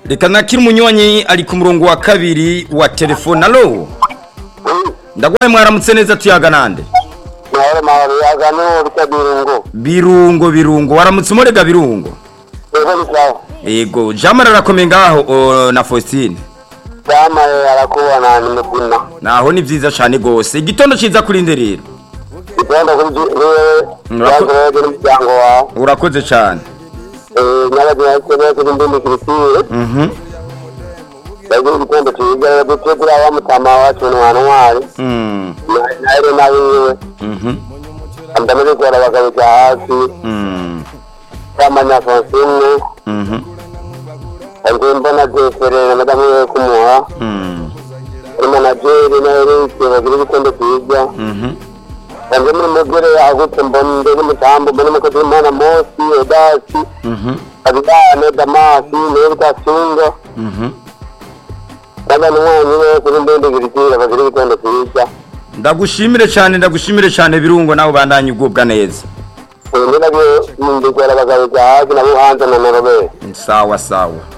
reka nakira umunywanyi ari ku murongo wa kabiri wa telefone alo ndagwaye mwaramutse neza tuyaga nande mahoro mahoro yagano rutya birungo birungo birungo waramutse umurega birungo ego ni sawa yego jamara arakomeye ngaho o, na faustine yamaye arakubona ni muzima naho ni vyiza cane gose igitondo ciza kuri nde rero igenda kuri wewe Murako- yagoye n'umuryango wawe urakoze cane nyabagina kene kuri ndindi kirisire mhm yagira igitondo cyiza dutegura wa mutama wacu ni wa ntwari mm naire nawiwe mhm ndamaze kuhora abagabo cya hasi mm bamanya fonsine mhm ariko mbona jeferere madamu we kumuha mm ari manajeri na erike bagira igitondo cyiza mhm Yanze muri mugere yagutse mbona ndege mutambo mbona umukozi w'Imana Mosi Edasi mhm Abidane Damasi Nerita Singa mhm n'abantu mwanyu bose kuri ndende girikira bagira igitondo cyiza ndagushimire cane ndagushimire cane birungo nawe bandanye ugubwa neza ubu nabyo ndikora abagabo cya hasi nabo hanze na norobere sawa sawa